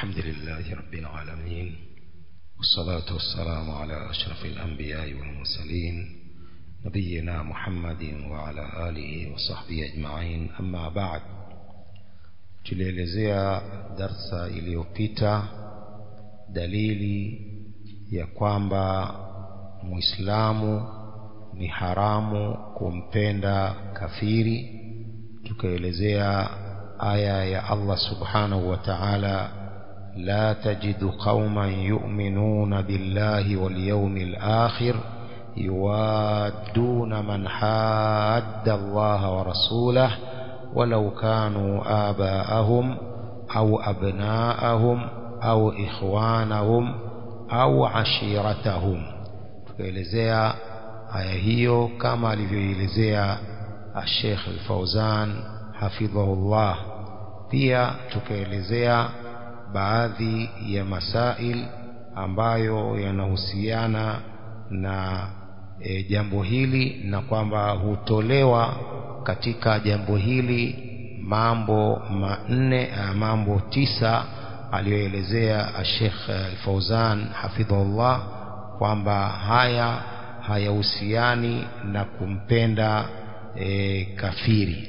الحمد لله رب العالمين والصلاة والسلام على أشرف الأنبياء والمرسلين نبينا محمد وعلى آله وصحبه أجمعين أما بعد tulielezea darsa iliyopita dalili ya kwamba muislamu ni haramu kumpenda kafiri tukaelezea aya ya Allah subhanahu wa ta'ala la tajidu qauman yu'minuna billahi wal yawmil akhir yuwadduna man hadda Allah wa rasulahu ولو كانوا آباءهم أو أبناءهم أو إخوانهم أو عشيرتهم tukaelezea aya hiyo kama alivyoelezea Sheikh Al-Fauzan hafidhahullah pia tukaelezea baadhi ya masail ambayo yanahusiana na e, jambo hili na kwamba hutolewa katika jambo hili mambo manne mambo tisa aliyoelezea Sheikh Al-Fauzan hafidhahullah kwamba haya hayahusiani na kumpenda e, kafiri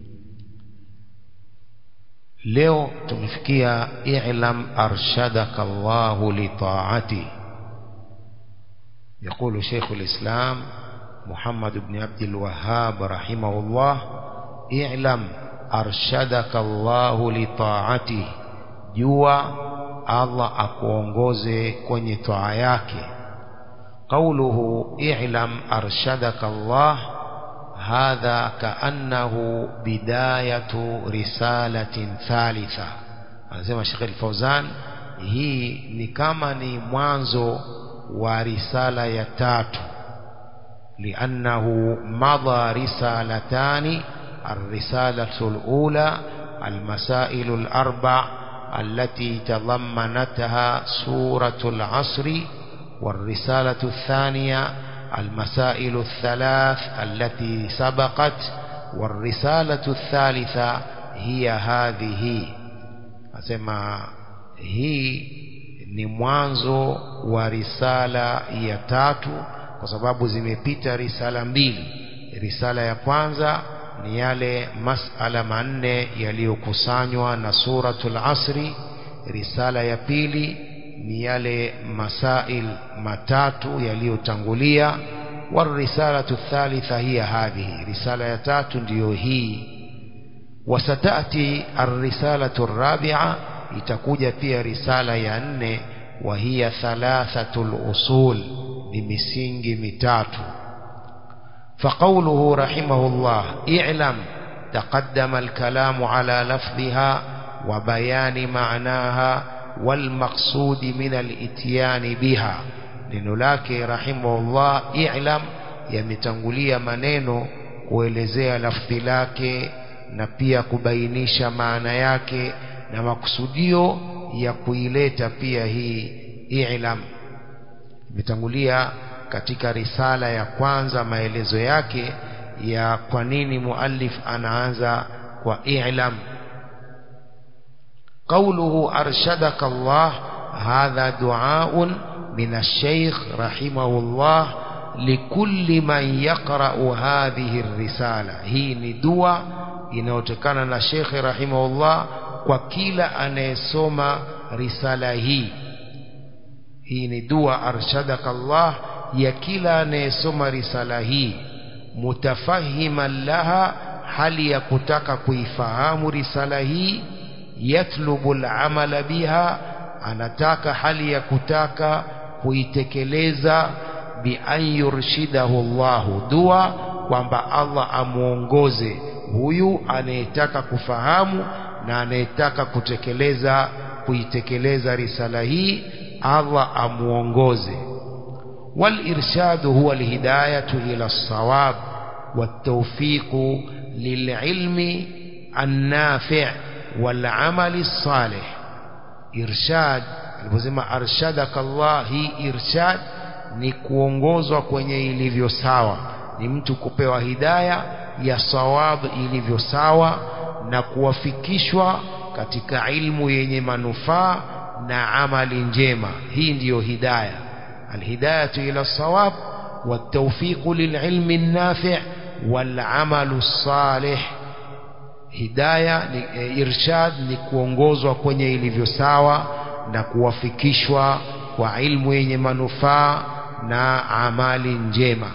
leo tumefikia i'lam arshadaka Allahu li ta'ati يقول شيخ الإسلام محمد بن عبد الوهاب رحمه الله اعلم أرشدك الله لطاعته جوا الله akuongoze kwenye toa yake قوله اعلم أرشدك الله هذا كأنه بداية رسالة ثالثة anasema Sheikh Al-Fauzan hii ni kama ni mwanzo wa risala ya tatu لأنه مضى رسالتان الرسالة الأولى المسائل الأربع التي تضمنتها سورة العصر والرسالة الثانية المسائل الثلاث التي سبقت والرسالة الثالثة هي هذه أسمى هي ni mwanzo wa risala ya tatu kwa sababu zimepita risala mbili risala ya kwanza ni yale masala manne yaliyokusanywa na suratul asri risala ya pili ni yale masail matatu yaliyotangulia warisalatu thalitha hiya hadhihi risala ya tatu ndiyo hii wasatati arrisalatu rabi'a itakuja pia risala ya nne wa hiya thalathatul usul ni misingi mitatu فقوله رحمه الله اعلم تقدم الكلام على لفظها وبيان معناها والمقصود من الاتيان بها neno lake rahimahullah i'lam yametangulia maneno kuelezea lafdhi lake na pia kubainisha maana yake na makusudio ya kuileta pia hii i'lam imetangulia katika risala ya kwanza maelezo yake ya kwa nini muallif anaanza kwa i'lam قوله أرشدك الله هذا دعاء من الشيخ رحمه الله لكل من يقرأ هذه الرسالة هي ندوة inayotokana na Sheikh rahimahullah kwa kila anayesoma risala hii hii ni dua arshadaka Allah ya kila anayesoma risala hii mutafahiman laha hali ya kutaka kuifahamu risala hii yatlubu al-amala biha anataka hali ya kutaka kuitekeleza bi an yurshidahu Allahu dua kwamba Allah amuongoze huyu anayetaka kufahamu na anayetaka kutekeleza kuitekeleza risala hii Allah amuongoze والإرشاد هو الهداية إلى الصواب والتوفيق للعلم النافع والعمل الصالح إرشاد aliposema arshadaka Allah hii irshad ni kuongozwa kwenye ilivyo sawa ni mtu kupewa hidaya ya sawab ilivyo sawa na kuwafikishwa katika ilmu yenye manufaa na amali njema hii ndiyo hidaya alhidayatu ila sawab والتوفيق للعلم النافع والعمل الصالح hidaya ni e, irshad ni kuongozwa kwenye ilivyo sawa na kuwafikishwa kwa ilmu yenye manufaa na amali njema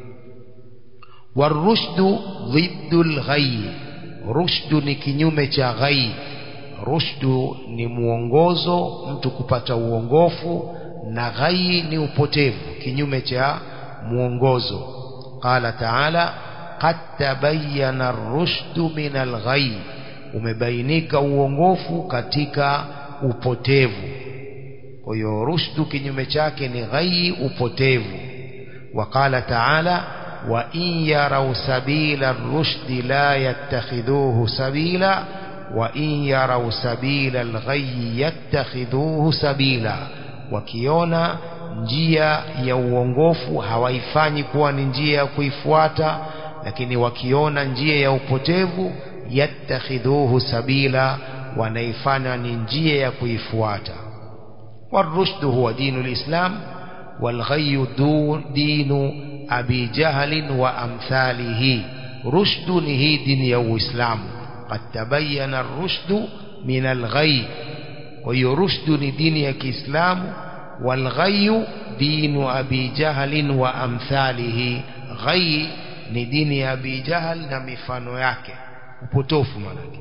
warushdu dhiddu lghayy rushdu ni kinyume cha ghayy rushdu ni mwongozo mtu kupata uongofu na ghayy ni upotevu kinyume cha mwongozo qala taala qad tabayyana ar-rushdu min al-ghayy umebainika uongofu katika upotevu kwa hiyo rushdu kinyume chake ni ghayy upotevu وقال تعالى وإن يروا سبيل الرشد لا يتخذوه سبيلا وإن يروا سبيل الغي يتخذوه سبيلا wakiona njia ya uongofu hawaifanyi kuwa ni njia ya kuifuata lakini wakiona njia ya upotevu yattakhidhuhu sabila wanaifanya ni njia ya kuifuata warushdu huwa dinu lislam walghayu dinu abi jahlin wa amthalihi rushdu ni hii dini ya uislamu qad tabayyana rushdu min alghai kwa hiyo rushdu ni dini ya kiislamu walghayu dinu abi jahlin wa amthalihi ghai ni dini ya abi jahl na mifano yake upotofu manake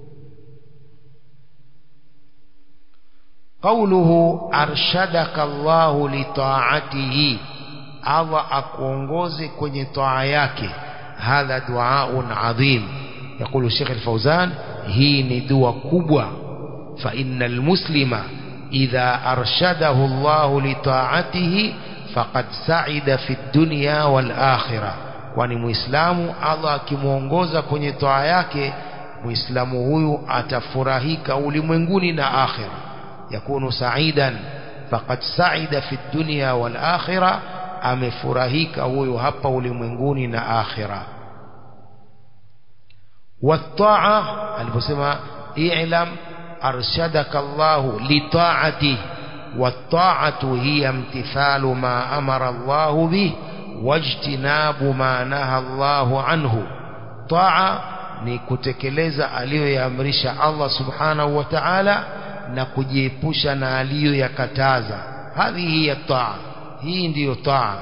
قوله أرشدك الله لطاعته Allah akuongoze kwenye taa yake hadha duaun adhim يقول الشيخ الفوزان hii ni dua kubwa فإن المسلم إذا أرشده الله لطاعته فقد سعد في الدنيا والآخرة kwani muislamu Allah akimuongoza kwenye taa yake muislamu huyu atafurahika ulimwenguni na akhira yakunu saidan faqad saida fi dunya wal akhirah amefurahika huyo hapa ulimwenguni na akhira wataa aliposema i'lam arshadaka Allahu litaati والطاعة هي امتثال ما أمر الله به واجتناب ما نهى الله عنه طاعة ni kutekeleza aliyoyaamrisha Allah subhanahu wa ta'ala na kujiepusha na aliyoyakataza hadhihi ya taa hii ndiyo taa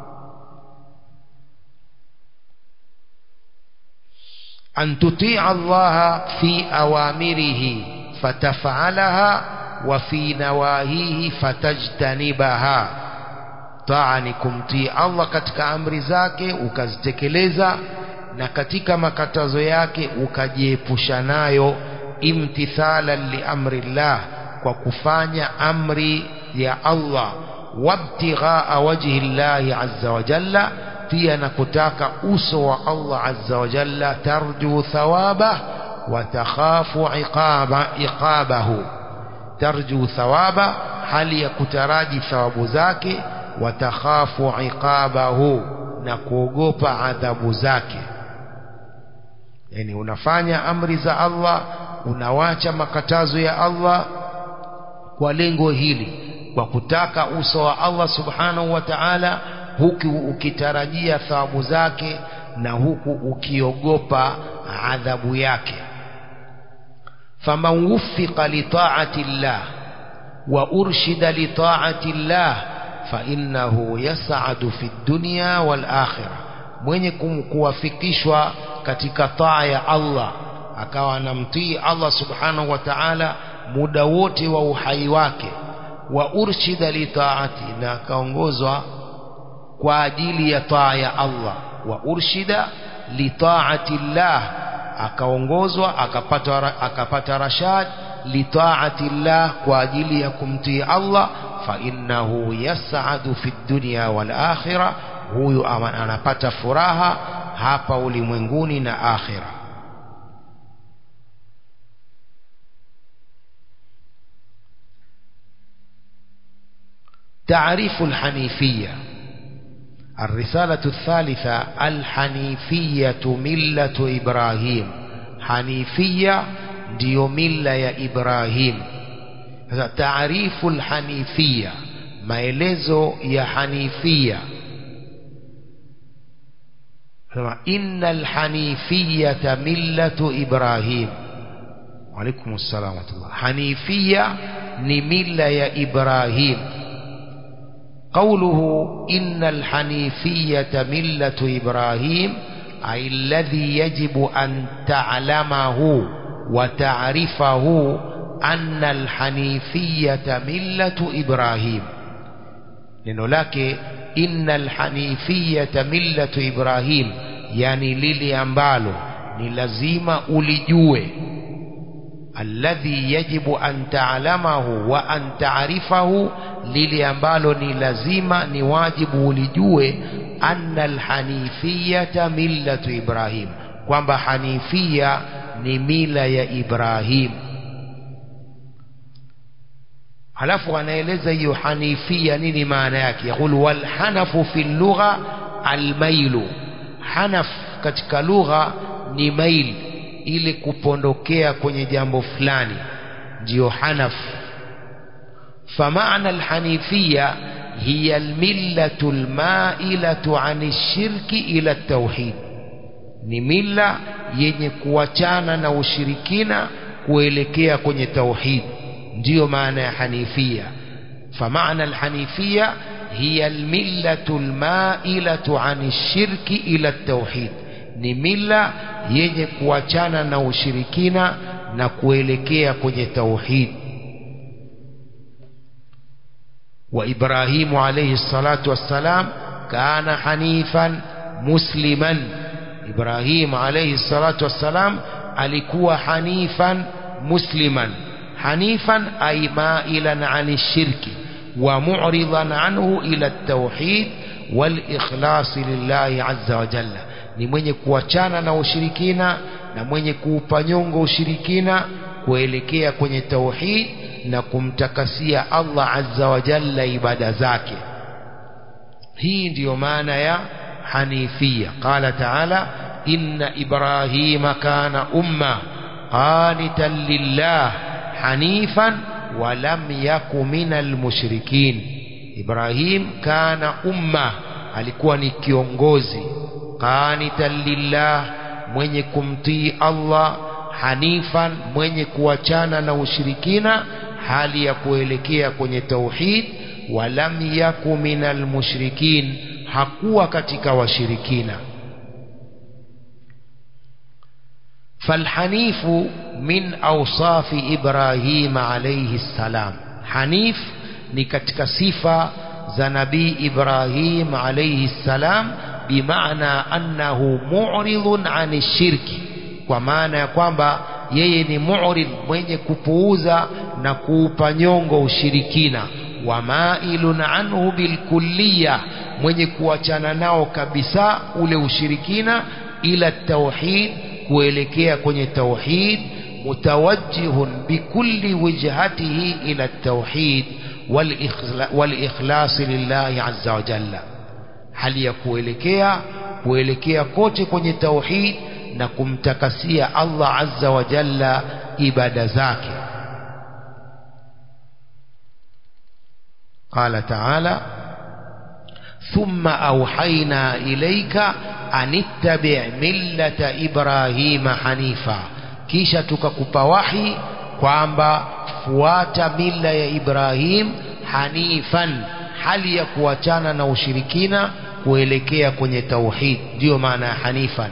an tutii Allah fi awamirihi fatafalaha wa fi nawahihi fatajtanibaha taa ni kumtii Allah katika amri zake ukazitekeleza na katika makatazo yake ukajiepusha nayo imtithalan liamri llah kwa kufanya amri ya Allah wabtighaa wajhi llahi azza wa jalla pia na kutaka uso wa Allah azza wa jalla tarju thawaba wa takhafu iqaba iqabahu tarju thawaba hali ya kutaraji thawabu zake wa takhafu iqabahu na kuogopa adhabu zake yani unafanya amri za Allah unawacha makatazo ya Allah kwa lengo hili kwa kutaka uso wa Allah subhanahu wa ta'ala huku ukitarajia thawabu zake na huku ukiogopa adhabu yake faman wuffiqa li ta'ati llah wa urshida li ta'ati llah fa innahu yas'adu fi dunya wal akhirah mwenye kuwafikishwa katika taa ya Allah akawa anamtii Allah subhanahu wa ta'ala muda wote wa uhai wake wa urshida li taati na akaongozwa kwa ajili ya taa ya Allah wa urshida li taati llah akaongozwa akapata akapata rashad li taati llah kwa ajili ya kumtii Allah fa innahu yas'adu fi dunya wal akhirah huyu anapata furaha hapa ulimwenguni na akhira تعريف الحنيفية الرسالة الثالثة الحنيفية ملة إبراهيم حنيفية ديو ملة يا إبراهيم sasa taarifu lhanifia maelezo ya hanifia sema inna alhanifiyata millatu ibrahim waalaikum ssalam warahmatullah hanifia ni mila ya ibrahim قوله إن الحنيفية ملة إبراهيم أي الذي يجب أن تعلمه وتعرفه أن الحنيفية ملة إبراهيم neno lake inna alhanifiyata millatu ibrahim yani lile ambalo ni lazima ulijue alladhi yajibu an ta'lamahu wa an ta'rifahu lile ambalo ni lazima ni wajibu ulijue anna alhanifiyata millatu ibrahim kwamba hanifia ni mila ya ibrahim halafu anaeleza hiyo hanifia nini maana yake yaqul wal hanafu fi lugha almailu hanaf katika lugha ni mail ili kupondokea kwenye jambo fulani ndiyo hanaf فمعنى الحنيفية هي الملة المائلة عن الشرك إلى التوحيد ni mila yenye kuachana na ushirikina kuelekea kwenye tauhid ndiyo maana ya hanifia فمعنى الحنيفية هي الملة المائلة عن الشرك إلى التوحيد ni mila yenye kuachana na ushirikina na kuelekea kwenye tauhid وإبراهيم عليه الصلاة والسلام كان حنيفا مسلما إبراهيم عليه الصلاة والسلام alikuwa hanifan musliman hanifan ay mailan an shirki wa mu'ridan anhu ila at-tauhid wal ikhlas lillahi azza wa jalla ni mwenye kuachana na ushirikina na mwenye kuupa nyongo ushirikina kuelekea kwenye tauhid na kumtakasia Allah azza wa jalla ibada zake hii ndiyo maana ya hanifia qala taala inna ibrahima kana umma qanitan lillah hanifan wa lam yaku minal mushrikin ibrahim kana umma alikuwa ni kiongozi qanitan lillah mwenye kumtii Allah hanifan mwenye kuachana na ushirikina hali ya kuelekea kwenye tauhid walam yaku minal mushrikin hakuwa katika washirikina فالحنيف من أوصاف إبراهيم عليه السلام حنيف ni katika sifa za nabii Ibrahim alayhi salam bimaana annahu mu'ridun ani shirki kwa maana ya kwamba yeye ni mu'rid mwenye kupuuza na kuupa nyongo ushirikina wa mailun anhu bilkulliya mwenye kuachana nao kabisa ule ushirikina ila tauhid kuelekea kwenye tauhid mutawajjihun bikulli wijhatihi ila tauhid wal-ikhlas lillahi azza wa jalla hali ya kuelekea kuelekea kote kwenye tauhid na kumtakasia Allah azza wa jalla ibada zake قال تعالى ثم أوحينا إليك أن اتبع ملة إبراهيم حنيفا kisha tukakupa wahi kwamba fuata mila ya Ibrahim hanifan hali ya kuachana na ushirikina kuelekea kwenye tauhid ndiyo maana ya hanifan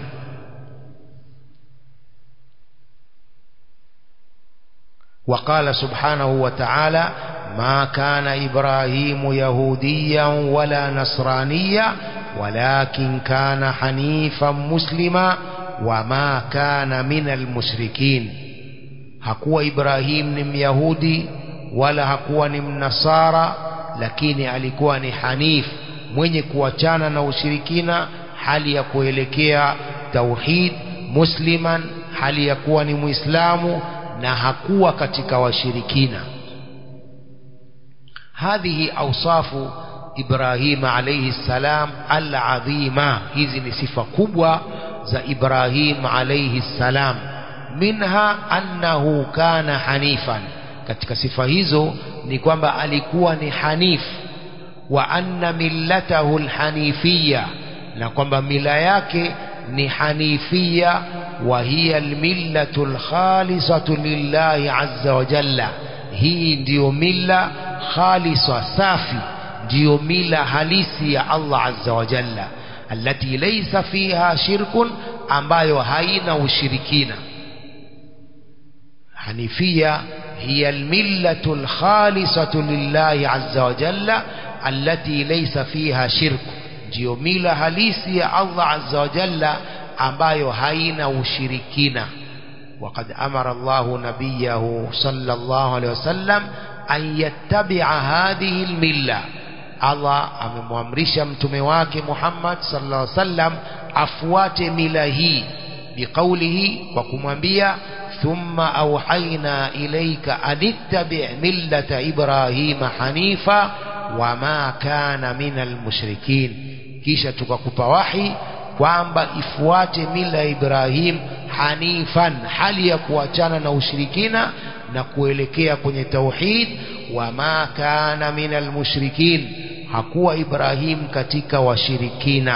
وقال سبحانه وتعالى ما كان إبراهيم يهوديا ولا نصرانيا ولكن كان حنيفا مسلما وما كان من المشركين hakuwa Ibrahim ni Myahudi wala hakuwa ni Mnasara lakini alikuwa ni hanif mwenye kuachana na ushirikina hali ya kuelekea tauhid musliman hali ya kuwa ni Muislamu na hakuwa katika washirikina hadhihi awsafu Ibrahim alayhi salam al-azima hizi ni sifa kubwa za Ibrahim alayhi salam minha annahu kana hanifan katika sifa hizo ni kwamba alikuwa ni hanifu wa anna millatahu alhanifiyya na kwamba mila yake ni hanifia wa hiya almillatu alkhalisatu lillahi azza wa jalla hii ndiyo mila khalisa safi ndiyo mila halisi ya Allah azza wa jalla allati laysa fiha shirkun ambayo haina ushirikina hanifia hiya almillatu alkhalisatu lillahi azza wa jalla allati laysa fiha shirku ndiyo mila halisi ya Allah azza wa jalla ambayo haina ushirikina وقد أمر الله نبيه صلى الله عليه وسلم أن يتبع هذه الملة الله amemwamrisha mtume wake Muhammad sallallahu alaihi wasallam afuate mila hii biqaulihi kwa kumwambia thumma auhaina ilaika anittabi' millata ibrahima hanifa wama kana minal mushrikin kisha tukakupa wahi kwamba ifuate mila ya Ibrahim hanifan hali ya kuachana na ushirikina na kuelekea kwenye tauhid wama kana minal mushrikin hakuwa Ibrahim katika washirikina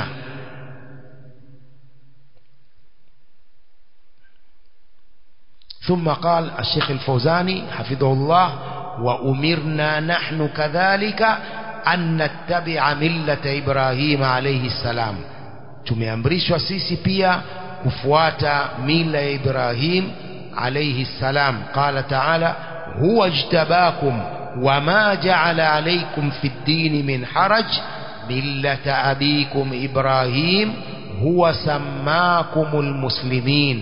ثم قال الشيخ الفوزاني حفظه الله وأمرنا نحن كذلك أن نتبع ملة إبراهيم عليه السلام tumeamrishwa sisi pia kufuata mila ya Ibrahim alayhi salam qala ta'ala huwa ijtabakum wama ja'ala alaykum fi ad-din min haraj millata abikum Ibrahim huwa sammakumul muslimin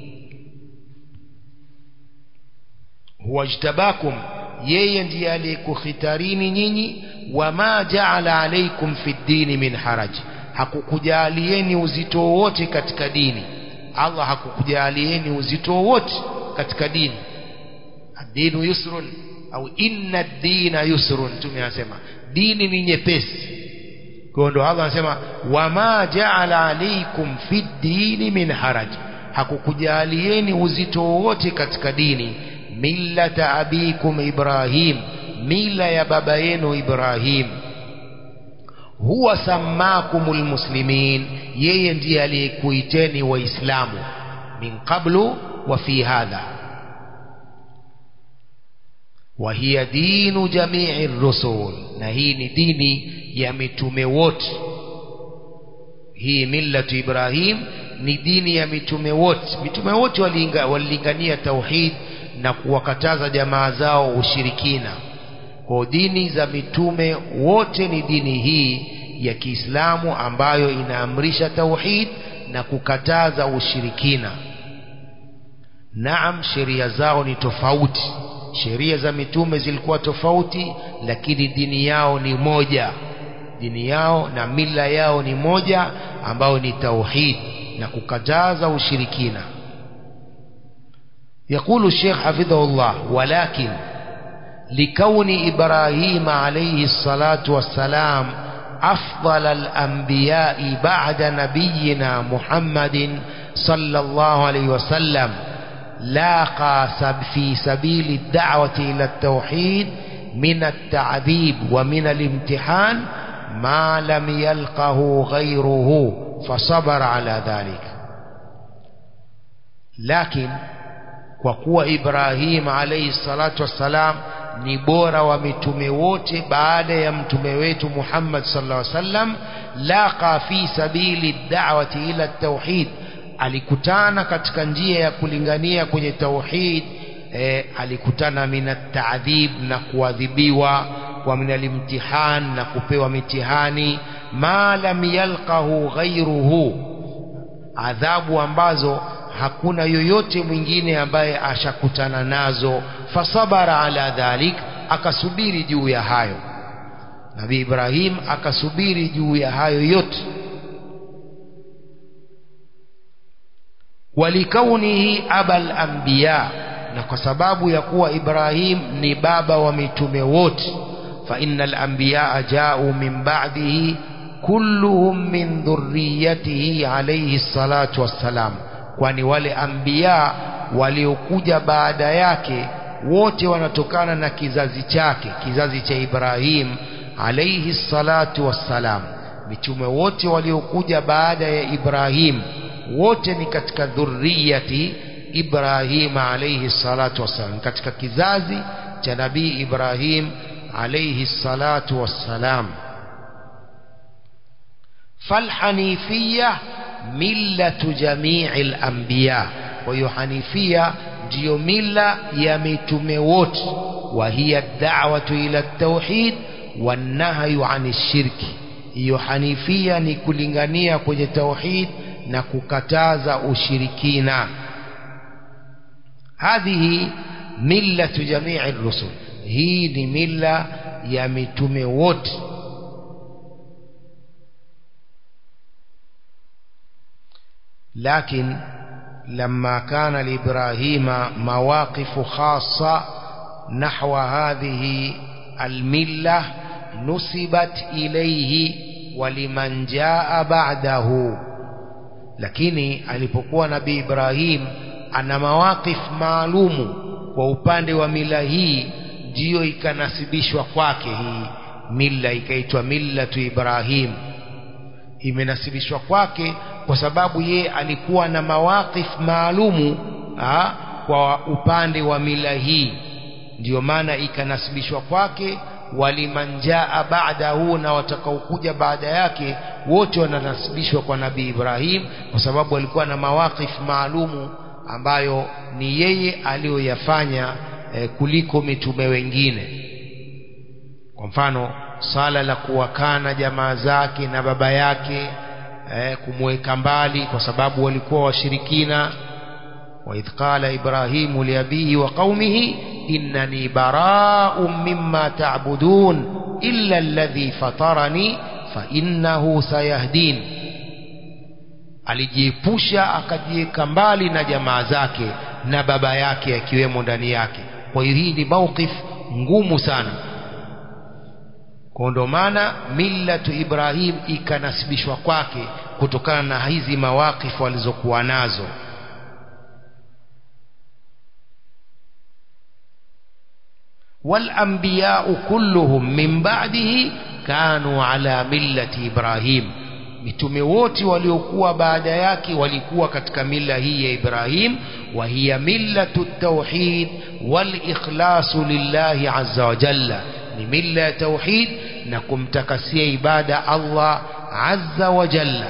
huwa ijtabakum yeye ndiye aliyekukhitarini nyinyi wama ja'ala alaykum fi ad-din min haraj hakukujalieni uzito wowote katika dini Allah hakukujalieni uzito wowote katika dini ad-dinu yusrun au inna ad-dina yusrun tumeyasema dini ni nyepesi kwa ndo Allah anasema wama ja'ala alaykum fi dini min haraj hakukujalieni uzito wowote katika dini millata abikum Ibrahim mila ya baba yenu Ibrahim huwa sammakumul muslimin yeye ndiye aliyekuiteni waislamu min qablu wa fi hadha wa hiya dinu jami'i rusul na hii ni dini ya mitume wote hii millatu ibrahim ni dini ya mitume wote mitume wote walilingania tauhid na kuwakataza jamaa zao ushirikina kwa dini za mitume wote ni dini hii ya Kiislamu ambayo inaamrisha tauhid na kukataza ushirikina. Naam, sheria zao ni tofauti. Sheria za mitume zilikuwa tofauti, lakini dini yao ni moja. Dini yao na mila yao ni moja, ambayo ni tauhid na kukataza ushirikina. يقول الشيخ حفظه الله ولكن لكون إبراهيم عليه الصلاة والسلام أفضل الأنبياء بعد نبينا محمد صلى الله عليه وسلم لاقى في سبيل الدعوة إلى التوحيد من التعذيب ومن الامتحان ما لم يلقه غيره فصبر على ذلك لكن وقوى إبراهيم عليه الصلاة والسلام ni bora wa mitume wote baada ya mtume wetu Muhammad sallallahu alaihi wasallam laqa fi sabili da'wati ila tauhid alikutana katika njia ya kulingania kwenye tauhid e, alikutana minat ta'dhib na kuadhibiwa wa minal imtihan na kupewa mitihani ma lam yalqahu ghayruhu adhabu ambazo hakuna yoyote mwingine ambaye ashakutana nazo fasabara ala dhalik akasubiri juu ya hayo Nabii Ibrahim akasubiri juu ya hayo yote walikaunihi abal anbiya na kwa sababu ya kuwa Ibrahim ni baba wa mitume wote fa innal anbiya ja'u min ba'dihi kulluhum min dhurriyyatihi alayhi salatu wassalam kwani wale anbiya waliokuja baada yake wote wanatokana na kizazi chake kizazi cha Ibrahim alayhi salatu wassalam mitume wote waliokuja baada ya Ibrahim wote ni katika dhurriyati Ibrahim alayhi salatu wassalam katika kizazi cha nabii Ibrahim alayhi salatu wassalam falhanifiyya millatu jami'il anbiya kwa hiyo hanifia ndiyo mila ya mitume wote wa hiya da'watu ila tauhid wanahyu ani shirki hiyo hanifia ni kulingania kwenye tauhid na kukataza ushirikina hadhihi millatu jami'i rusul hii ni mila ya mitume wote لكن لما كان لإبراهيم مواقف خاصة نحو هذه الملة نسبت إليه ولمن جاء بعده lakini alipokuwa nabii Ibrahim ana mawaqif maalumu kwa upande wa mila hii ndiyo ikanasibishwa kwake hii mila ikaitwa millatu Ibrahim imenasibishwa kwake kwa sababu ye alikuwa na mawaqif maalumu ha, kwa upande wa mila hii ndiyo maana ikanasibishwa kwake walimanjaa baadahu na watakaokuja baada yake wote wananasibishwa kwa nabii Ibrahim kwa sababu alikuwa na mawaqif maalumu ambayo ni yeye aliyoyafanya eh, kuliko mitume wengine kwa mfano sala la kuwakana jamaa zake na baba yake eh, kumweka mbali kwa sababu walikuwa washirikina وإذ قال إبراهيم لأبيه وقومه إنني براء مما تعبدون إلا الذي فطرني فإنه سيهدين alijiepusha akajiweka mbali na jamaa zake na baba yake akiwemo ndani yake kwa hiyo hii ni mawqif ngumu sana kwa ndo maana millatu ibrahim ikanasibishwa kwake kutokana na hizi mawaqifu alizokuwa nazo والأنبياء كلهم من بعده كانوا على ملة إبراهيم mitume wote waliokuwa baada yake walikuwa katika mila hii ya Ibrahim wa hiya millatu tauhid wal ikhlasu lillahi azza wa jalla ni mila ya tauhid na kumtakasia ibada Allah azza wa jalla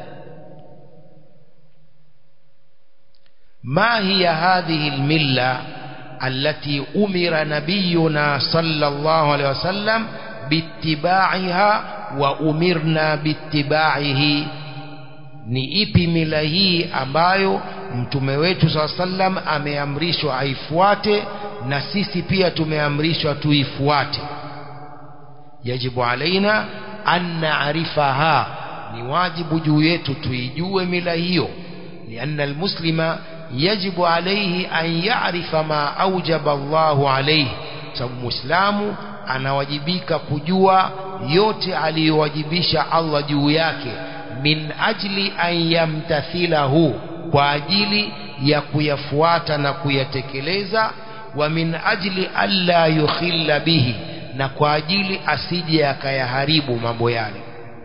ما هي هذه المله التي أمر نبينا صلى الله عليه وسلم باتباعها وأمرنا باتباعه ni ipi mila hii ambayo mtume wetu saa sallam ameamrishwa aifuate na sisi pia tumeamrishwa tuifuate yajibu alaina an naarifaha ni wajibu juu yetu tuijue mila hiyo lianna almuslima يجب عليه أن يعرف ما أوجب الله عليه sababu muislamu anawajibika kujua yote aliyowajibisha Allah juu yake min ajli an yamtathilahu kwa ajili ya kuyafuata na kuyatekeleza wa min ajli alla yukhilla bihi na kwa ajili asije akayaharibu mambo yale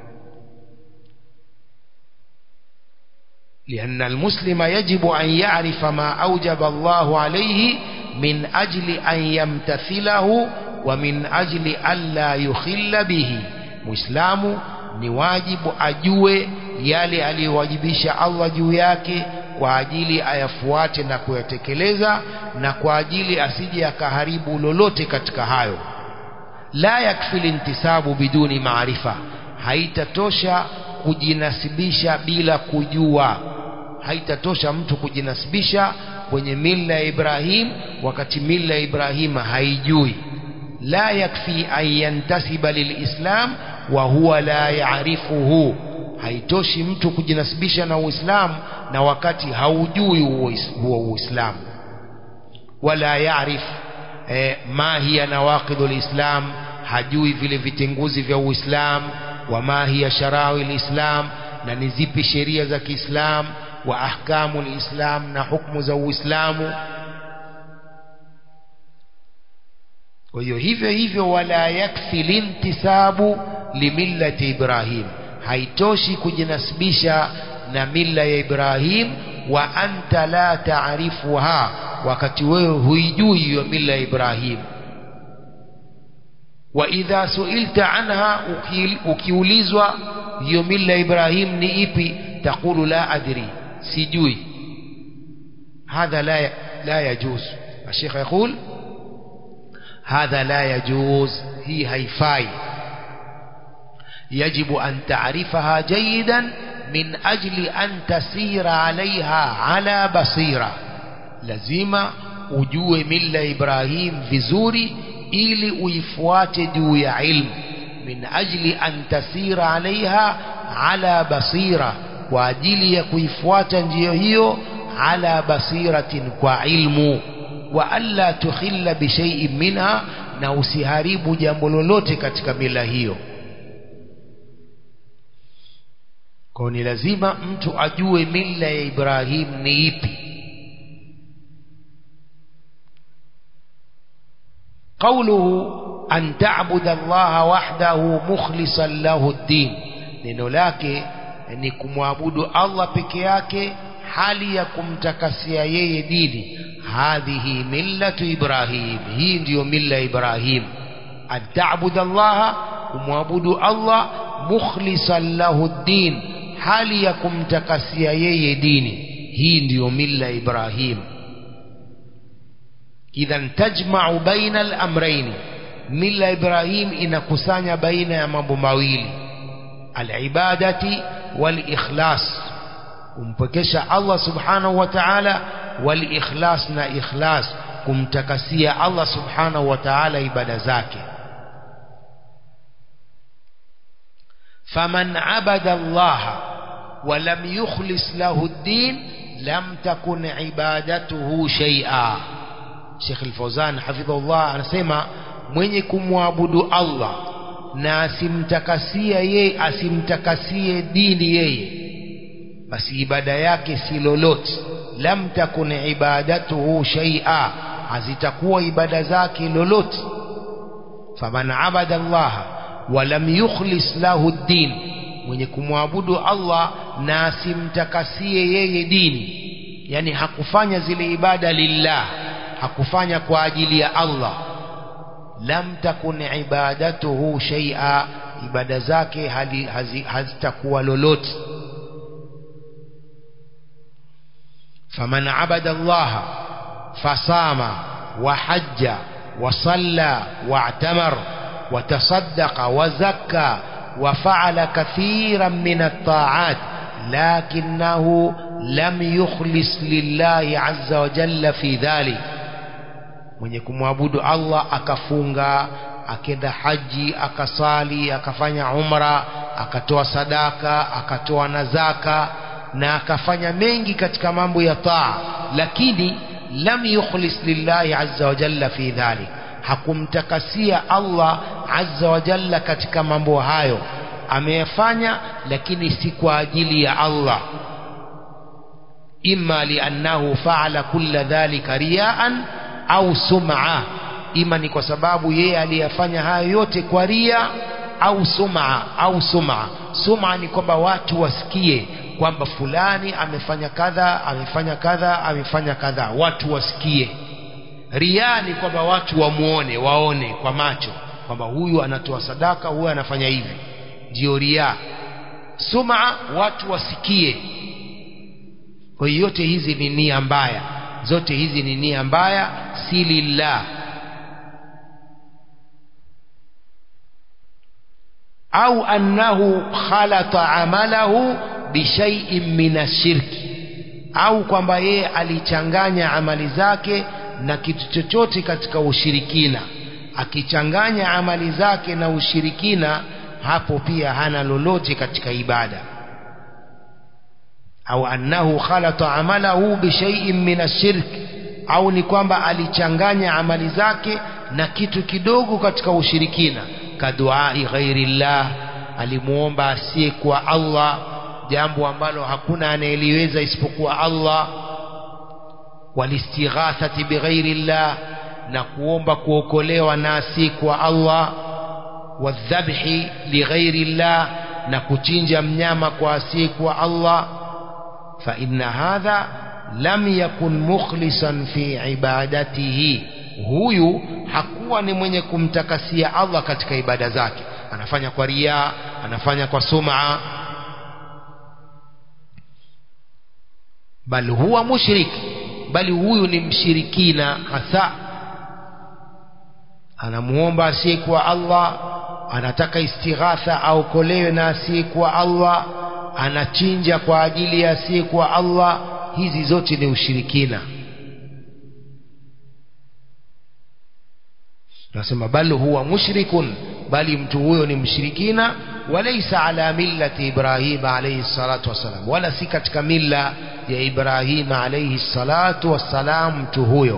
لأن المسلم يجب أن يعرف ما أوجب الله عليه من أجل أن يمتثله ومن أجل ألا يخل به مسلم ni wajibu ajue yale aliyowajibisha Allah juu yake kwa ajili ayafuate na kuyatekeleza na kwa ajili asije akaharibu lolote katika hayo la yakfi lintisabu biduni maarifa haitatosha kujinasibisha bila kujua haitatosha mtu kujinasibisha kwenye mila ya Ibrahim wakati mila ya Ibrahim haijui la yakfi an yantasiba lilislam wa huwa la yaarifuhu haitoshi mtu kujinasibisha na Uislamu na wakati haujui huo Uislamu wala yaarif eh, ma hiya nawaqidul islam hajui vile vitenguzi vya Uislamu wa ma hiya sharawi lislam na ni zipi sheria za Kiislamu wa ahkamu lislam na hukumu za Uislamu kwa hiyo hivyo hivyo wala yakfi lintisabu limillati ibrahim haitoshi kujinasibisha na mila ya ibrahim wa anta la taarifuha wakati wewe huijui hiyo mila ya ibrahim wa idha suilta anha ukiulizwa hiyo mila ya ibrahim ni ipi taqulu la adri sijui hadha la la yajuz الشيخ يقول هذا لا يجوز هي هيفاي يجب أن تعرفها جيدا من أجل أن تسير عليها على بصيرة لازم ujue mila Ibrahim vizuri ili uifuate juu ya ilmu min ajli an tasira alaiha ala basira kwa ajili ya kuifuata njia hiyo ala basiratin kwa ilmu wa alla tukhilla bi shay'in minha na usiharibu jambo lolote katika mila hiyo kwa ni lazima mtu ajue mila ya Ibrahim ni ipi قوله أن تعبد الله وحده مخلصا له الدين neno lake ni kumwabudu Allah peke yake hali ya kumtakasia yeye dini hadhihi millatu ibrahim hii ndiyo milla ibrahim an ta'budu Allah kumwabudu Allah mukhlisan lahu din hali ya kumtakasia yeye dini hii ndiyo milla ibrahim idhan tajma'u baina al-amrayn milla ibrahim inakusanya baina ya mambo mawili al-ibadati wal-ikhlas kumpekesha Allah subhanahu wa ta'ala wal-ikhlas na ikhlas kumtakasia Allah subhanahu wa ta'ala ibada zake faman abada Allah wa lam yukhlis lahu ad-din lam takun ibadatuhu shay'a Sheikh Al-Fawzan hafidhahullah anasema mwenye kumwabudu Allah na asimtakasia yeye asimtakasie dini yeye basi ibada yake si lolote lam takun ibadatuhu shay'a hazitakuwa ibada zake lolote faman abada Allah wa lam yukhlis lahu ad-din mwenye kumwabudu Allah na asimtakasie yeye dini yani hakufanya zile ibada lillah hakufanya kwa ajili ya Allah lam takun ibadatuhu shay'a ibada zake hazitakuwa lolote faman abada Allah fasama wa hajja wa salla wa i'tamar wa tasaddaqa wa zakka wa fa'ala kathiran min at-ta'at lakinnahu lam yukhlis lillahi azza wa jalla fi dhalik mwenye kumwabudu Allah akafunga akenda haji akasali akafanya umra akatoa sadaka akatoa na zaka na akafanya mengi katika mambo ya taa lakini lam yukhlis lillahi azza wa jalla fi dhalik hakumtakasia Allah azza wa jalla katika mambo hayo ameyafanya lakini si kwa ajili ya Allah imma liannahu fa'ala kulla dhalika riya'an au sum'a ima ni kwa sababu yeye aliyafanya hayo yote kwa ria au sum'a au sum'a sum'a ni kwamba watu wasikie kwamba fulani amefanya kadha amefanya kadha amefanya kadha watu wasikie ria ni kwamba watu wamuone waone kwa macho kwamba huyu anatoa sadaka huyu anafanya hivi ndio ria sum'a watu wasikie kwa hiyo yote hizi ni nia mbaya zote hizi ni nia mbaya si lillah au annahu khalata amalahu bishaiin min ashirki au kwamba yeye alichanganya amali zake na kitu chochote katika ushirikina akichanganya amali zake na ushirikina hapo pia hana lolote katika ibada au annahu khalata amalahu bishaiin min ashirk au ni kwamba alichanganya amali zake na kitu kidogo katika ushirikina kaduai ghairillah alimuomba asiye kwa Allah jambo ambalo hakuna anayeliweza isipokuwa Allah walistighathati bighairillah na kuomba kuokolewa na si kwa Allah wadhabhi lighairi llah na kuchinja mnyama kwa si kwa Allah fa inna hadha lam yakun mukhlisan fi ibadatihi huyu hakuwa ni mwenye kumtakasia Allah katika ibada zake anafanya kwa ria anafanya kwa sum'a bal huwa mushrik bali huyu ni mshirikina hasa anamuomba asiyekuwa Allah anataka istighatha aokolewe na asiyekuwa Allah anachinja kwa ajili ya asiyekuwa Allah hizi zote ni ushirikina nasema bal huwa mushrikun bali mtu huyo ni mshirikina walaysa ala millati Ibrahim alayhi salatu wassalam wala si katika milla ya Ibrahim alayhi salatu wassalam mtu huyo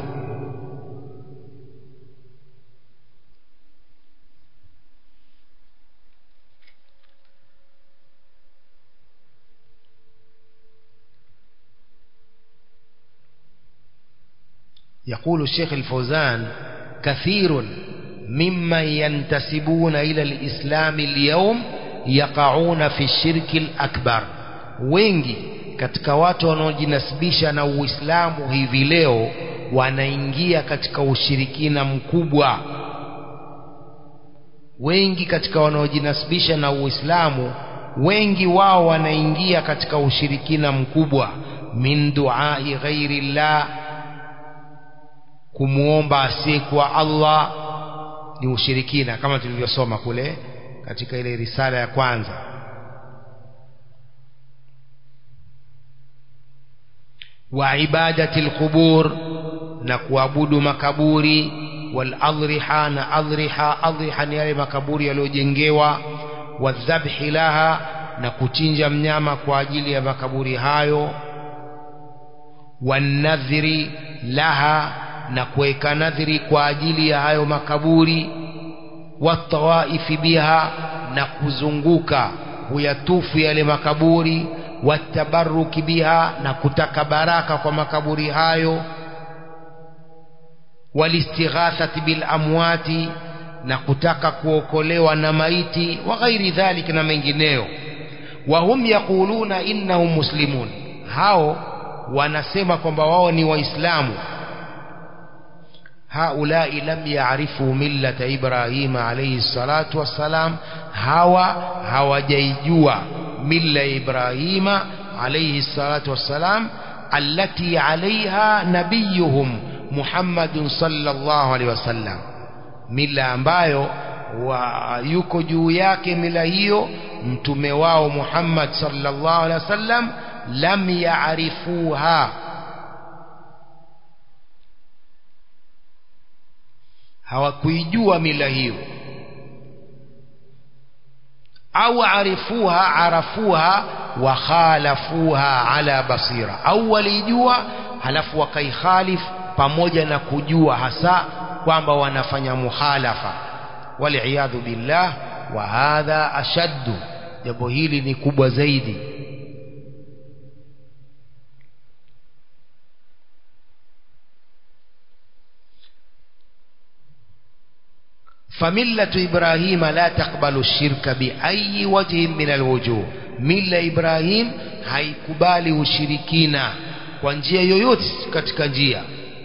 يقول الشيخ الفوزان كثير ممن ينتسبون إلى الإسلام اليوم يقعون في الشرك الأكبر wengi katika watu wanaojinasibisha na Uislamu hivi leo wanaingia katika ushirikina mkubwa wengi katika wanaojinasibisha na Uislamu wengi wao wanaingia katika ushirikina mkubwa min duai ghairi llah kumuomba asiyekuwa Allah ni ushirikina kama tulivyosoma kule katika ile risala ya kwanza wa ibadati alqubur na kuabudu makaburi wal adriha na adriha adriha ni yale makaburi yaliyojengewa wadhabhi laha na kuchinja mnyama kwa ajili ya makaburi hayo wanadhiri laha na kuweka nadhiri kwa ajili ya hayo makaburi watawaifi biha na kuzunguka huyatufu yale makaburi watabaruki biha na kutaka baraka kwa makaburi hayo walistighathati bil amwati na kutaka kuokolewa na maiti wa ghairi dhalik na mengineyo wa hum yaquluna innahum muslimun hao wanasema kwamba wao ni waislamu haulai lam yaarifu millata ibrahima alayhi salatu wassalam hawa hawajaijua milla ya ibrahima alayhi salatu wassalam allati alaiha nabiyuhum muhammadun sallallahu alaihi wasallam mila ambayo wa yuko juu yake mila hiyo mtume wao Muhammad sallallahu alaihi wasallam lam yaarifuha hawakuijua mila hiyo au arifuha arafuha wa khalafuha ala basira au walijua halafu wakaikhalif pamoja na kujua hasa kwamba wanafanya muhalafa waliyadhu billah wa hadha ashaddu jambo hili ni kubwa zaidi فملة إبراهيم لا تقبل الشرك بأي وجه من الوجوه ملة إبراهيم haikubali ushirikina kwa njia yoyote katika njia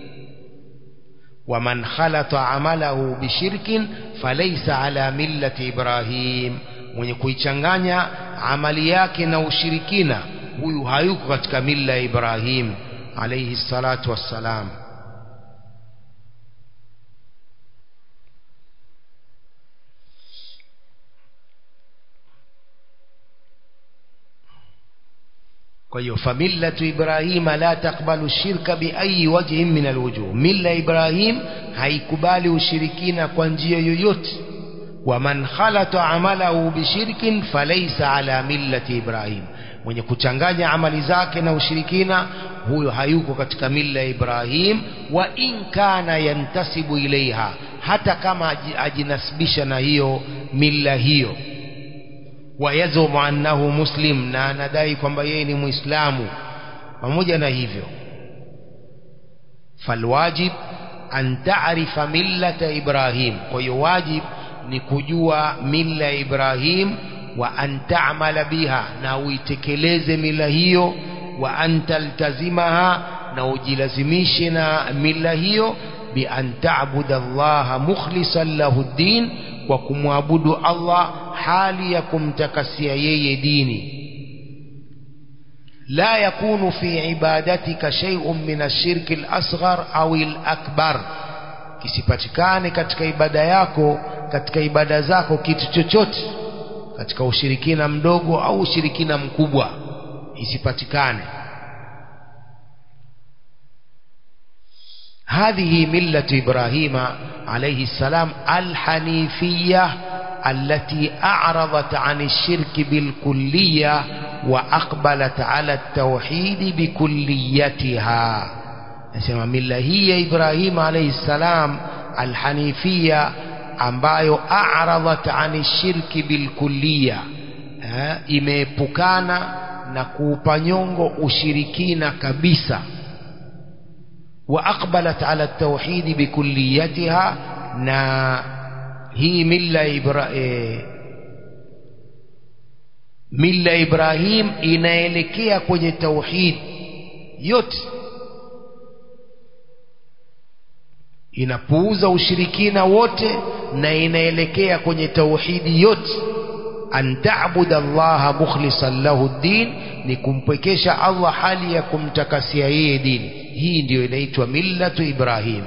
ومن خلط عمله بشرك فليس على ملة إبراهيم mwenye kuichanganya amali yake na ushirikina huyu hayuko katika milla ya Ibrahim alayhi salatu wassalam kwa hiyo famillatu ibrahima la takbalu shirka biayi wajhin min alwujuh milla ibrahim haikubali ushirikina kwa njia yoyote waman khalata amalahu bishirkin falaysa ala millati ibrahim mwenye kuchanganya amali zake na ushirikina huyo hayuko katika milla ya ibrahim wa in kana yantasibu ilaiha hata kama ajinasibisha na hiyo milla hiyo wayazumu annahu muslim na anadai kwamba yeye ni muislamu pamoja na hivyo falwajib an ta'rifa millata Ibrahim kwa hiyo wajib ni kujua mila ya Ibrahim wa an ta'mala biha na uitekeleze mila hiyo wa an taltazimaha na ujilazimishe na mila hiyo bi an ta'budu Allah mukhlishan lahu din kwa kumwabudu Allah hali ya kumtakasia yeye dini لا يكون في عبادتك شيء من الشرك الأصغر أو الأكبر kisipatikane katika ibada yako katika ibada zako kitu chochote katika ushirikina mdogo au ushirikina mkubwa isipatikane هذه ملة إبراهيم عليه السلام الحنيفية التي أعرضت عن الشرك بالكلية وأقبلت على التوحيد بكليتها nasema mila hii ya Ibrahim alayhi salam alhanifia ambayo a'radat ani shirki bilkulliya imeepukana na kuupa nyongo ushirikina kabisa wa aqbalat ala tauhidi bikulliyatiha na hii mila ibra, e, mila Ibrahim inaelekea kwenye tauhid yote inapuuza ushirikina wote na inaelekea kwenye tauhidi yote an ta'budu allaha mukhlishan lahu din ni kumpwekesha Allah hali ya kumtakasia yeye dini hii ndiyo inaitwa millatu Ibrahim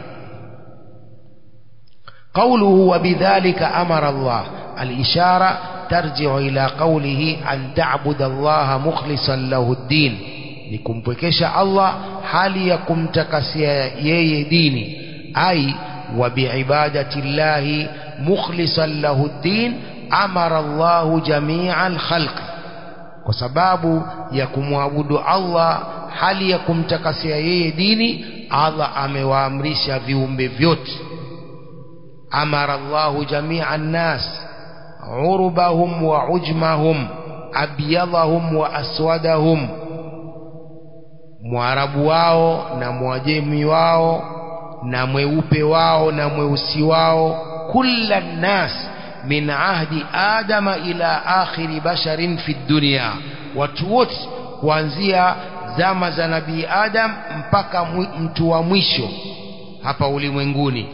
قوله وبذلك أمر الله الإشارة ترجع إلى قوله أن تعبد الله مخلصا له الدين نكمبكش الله حالي يكم تكسي يي ديني أي وبعبادة الله مخلصا له الدين أمر الله جميع الخلق وسباب يكم عبد الله hali ya kumtakasia yeye dini Allah amewaamrisha viumbe vyote amara Allahu jamia nnas urubahum wa ujmahum abyadahum wa aswadahum mwarabu wao na mwajemi wao na mweupe wao na mweusi wao kulla nnas min ahdi adama ila akhiri basharin fi dunya watu wote kuanzia zama za nabii Adam mpaka mtu wa mwisho hapa ulimwenguni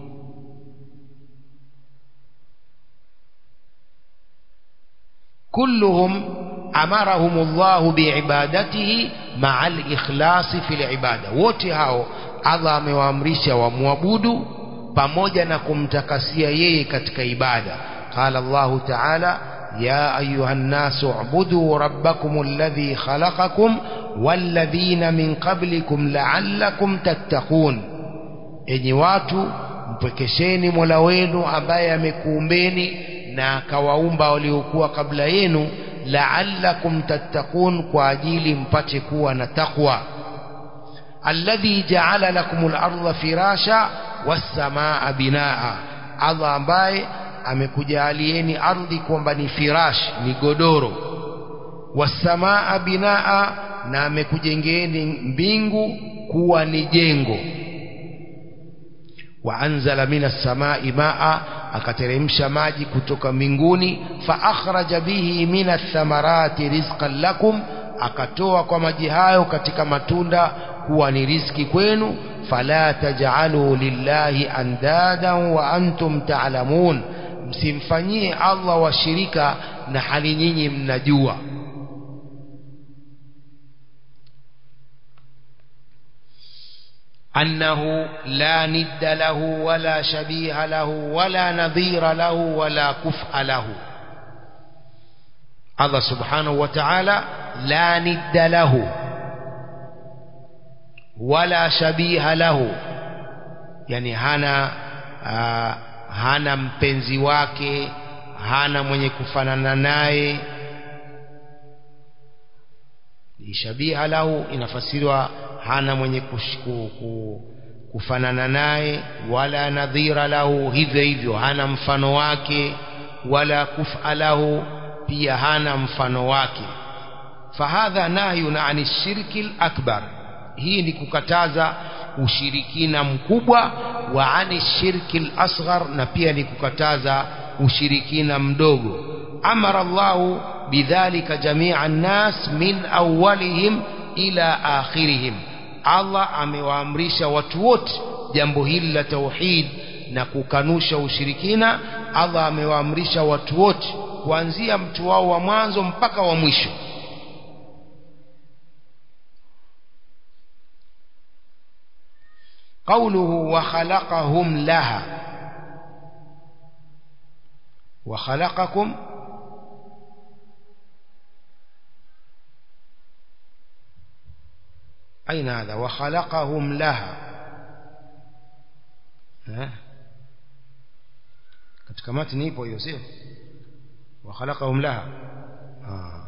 kulluhum amarahum Allah biibadatihi ma'a al-ikhlas fi al-ibada wote hao Allah amewaamrisha wamwabudu pamoja na kumtakasia yeye katika ibada qala Allah ta'ala يا أيها الناس اعبدوا ربكم الذي خلقكم والذين من قبلكم لعلكم تتقون enyi watu mpwekesheni mola wenu ambaye amekuumbeni na akawaumba waliokuwa kabla yenu la'allakum tattaqun kwa ajili mpate kuwa na takwa alladhi ja'ala lakumul arda firasha was samaa binaa Allah ambaye amekujaalieni ardhi kwamba ni firash ni godoro wasamaa binaa na amekujengeeni mbingu kuwa ni jengo waanzala minas samai maa akateremsha maji kutoka mbinguni fa akhraja bihi minas thamarati rizqan lakum akatoa kwa maji hayo katika matunda kuwa ni riziki kwenu fala taj'alu lillahi andadan wa antum ta'lamun msimfanyie Allah washirika na hali nyinyi mnajua أنه لا ند له ولا شبيه له ولا نظير له ولا كفء له الله سبحانه وتعالى لا ند له ولا شبيه له يعني هنا آه hana mpenzi wake hana mwenye kufanana naye shabiha lahu inafasiriwa hana mwenye kushiku, ku, kufanana naye wala nadhira lahu hivyo hivyo hana mfano wake wala kufa lahu pia hana mfano wake fahadha nahyun ani shirki akbar hii ni kukataza ushirikina mkubwa wa ani shirki lasghar na pia ni kukataza ushirikina mdogo amara Allahu bidhalika jamia nnas min awwalihim ila akhirihim Allah amewaamrisha watu wote jambo hili la tauhid na kukanusha ushirikina Allah amewaamrisha watu wote kuanzia mtu wao wa mwanzo mpaka wa mwisho قوله وخلقهم لها وخلقكم أين هذا وخلقهم لها ها katika matni ipo hiyo sio وخلقهم لها آه.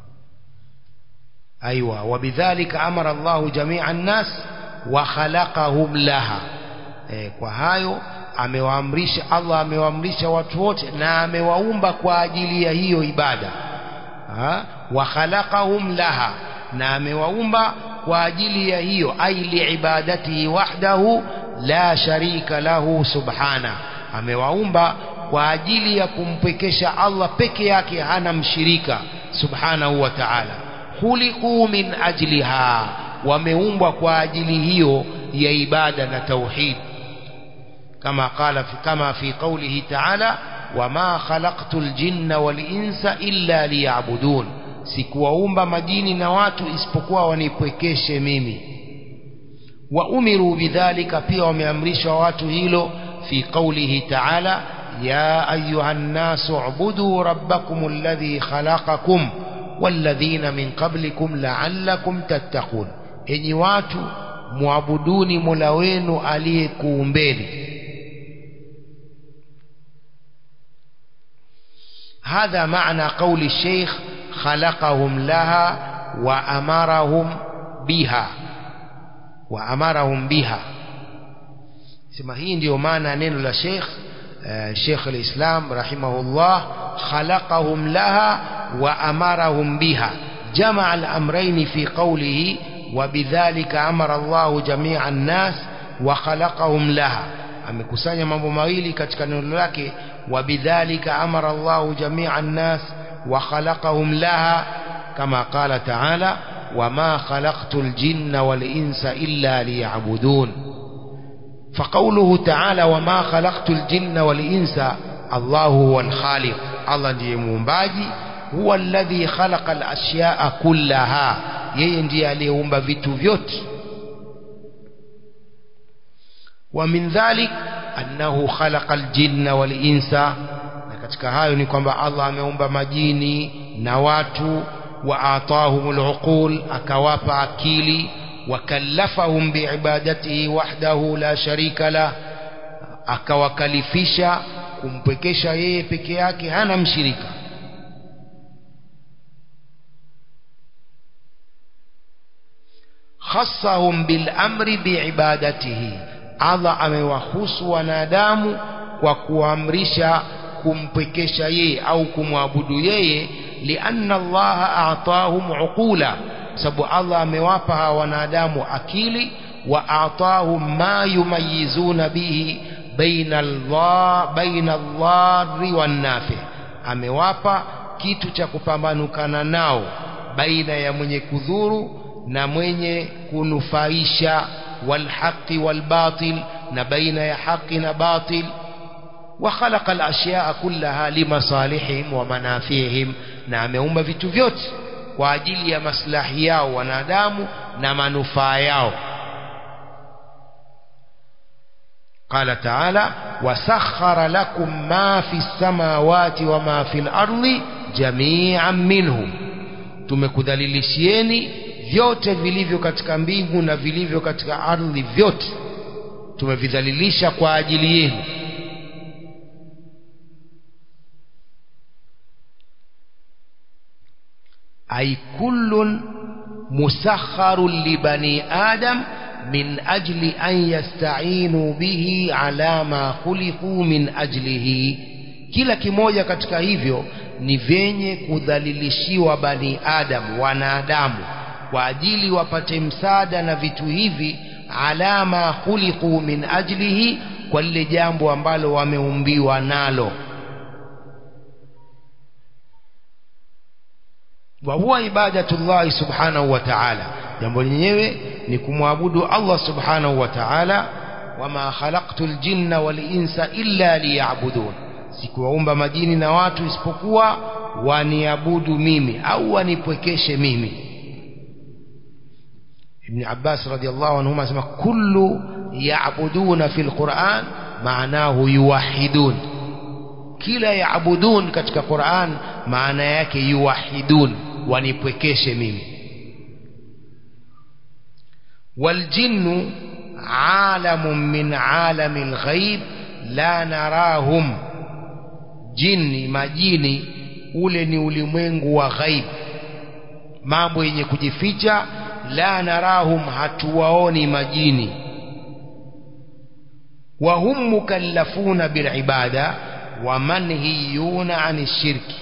أيوة وبذلك أمر الله جميع الناس وخلقهم لها eh, kwa hayo amewaamrisha Allah amewaamrisha watu wote na amewaumba kwa ajili ya hiyo ibada ha? wa khalaqahum laha na amewaumba kwa ajili ya hiyo ai liibadatihi wahdahu la sharika lahu subhana amewaumba kwa ajili ya kumpekesha Allah peke yake hana mshirika subhanahu wa ta'ala khuliqu min ajliha wameumbwa kwa ajili hiyo ya ibada na tauhid kama qala fi kama fi qawlihi ta'ala wama khalaqtul jinna wal insa illa liya'budun sikuwaumba majini na watu isipokuwa wanipwekeshe mimi wa umiru bidhalika pia wameamrishwa watu hilo fi qawlihi ta'ala ya ayuha nnasu ubudu rabbakum alladhi khalaqakum walladhina min qablikum la'allakum tattaqun enyi watu muabuduni mola wenu aliyekuumbeni هذا معنى قول الشيخ خلقهم لها وأمرهم بها وأمرهم بها sema hii ndio maana neno la Sheikh Sheikh al-Islam rahimahullah khalaqahum laha wa amarahum biha jamaa al-amrayn fi qawlihi wa bidhalika amara Allah jami'a an-nas wa khalaqahum laha amekusanya mambo mawili katika neno lake wa bidhalika amara Allah jami'a an-nas wa khalaqahum laha kama qala ta'ala wama khalaqtul jinna wal insa illa liya'budun فقوله تعالى وما خلقت الجن والإنس الله هو الخالق الله ndiye muumbaji huwa alladhi khalaqa al-ashya'a kullaha yeye ndiye aliyeumba vitu vyote wa min dhalik annahu khalaqa al-jinna wal-insa na katika hayo ni kwamba Allah ameumba majini na watu wa atahumul uqul akawapa akili wakallafahum biibadatihi wahdahu la sharika la akawakalifisha kumpekesha yeye peke yake hana mshirika khassahum bil amri biibadatihi Allah amewahusu wanadamu kwa kuamrisha kumpekesha yeye au kumwabudu yeye lianna Allah a'tahum uqula sababu Allah amewapa hawa wanadamu akili wa atahum ma yumayizuna bihi baina Allah baina Allah wan nafi amewapa kitu cha kupambanukana nao baina ya mwenye kudhuru na mwenye kunufaisha walhaqi walbatil na baina ya haki na batil وخلق الأشياء كلها لمصالحهم ومنافعهم na ameumba vitu vyote kwa ajili ya maslahi yao wanadamu na manufaa yao قال تعالى وسخر لكم ما في السماوات وما في الأرض جميعا منه tumekudhalilishieni vyote vilivyo katika mbingu na vilivyo katika ardhi vyote tumevidhalilisha kwa ajili yenu أي كل مسخر لبني آدم من أجل أن يستعينوا به على ما خلقوا من أجله kila kimoja katika hivyo ni vyenye kudhalilishiwa bani adam wanadamu kwa ajili wapate msaada na vitu hivi ala ma khuliqu min ajlihi kwa lile jambo ambalo wameumbiwa nalo wa huwa ibadatullahi subhanahu wa ta'ala jambo lenyewe ni kumwabudu Allah subhanahu wa ta'ala wama khalaqtul jinna wal insa illa liya'budun sikuwaumba majini na watu isipokuwa waniabudu mimi au wanipwekeshe mimi Ibn Abbas radiyallahu anhuma asema kullu ya'buduna fil Qur'an maanahu yuwahidun kila yaabudun katika Qur'an maana yake yuwahidun wanipwekeshe mimi waljinnu alamun min alamil ghaib la narahum jini majini ule ni ulimwengu wa ghaib mambo yenye kujificha la narahum hatuwaoni majini wa hum mukallafuna bil ibada wa manhiyuna ani shirki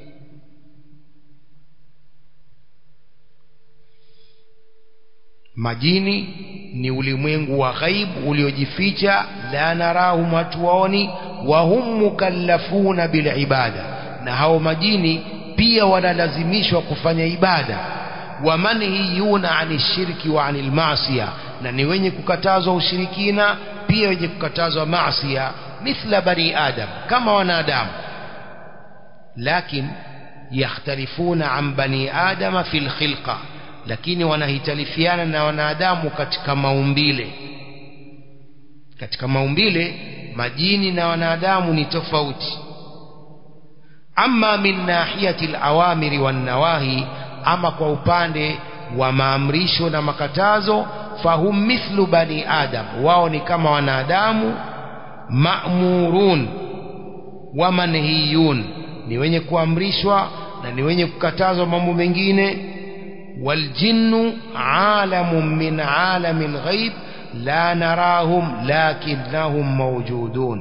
majini ni ulimwengu wa ghaib uliojificha la narahum hatuwaoni wa hum mukallafuna bil ibada na hao majini pia wanalazimishwa kufanya ibada wa manhiyuna ani shirki wa anil maasiya na ni wenye kukatazwa ushirikina pia wenye kukatazwa maasiya mithla bani adam kama wanadamu lakin yakhtalifuna an bani adama fil khilqa lakini wanahitalifiana na wanadamu katika maumbile katika maumbile majini na wanadamu ni tofauti amma min nahiyati alawamiri wan nawahi ama kwa upande wa maamrisho na makatazo fahum mithlu bani adam wao ni kama wanadamu ma'murun wa manhiyun ni wenye kuamrishwa na ni wenye kukatazwa mambo mengine والجن عالم من عالم الغيب لا نراهم لكنهم موجودون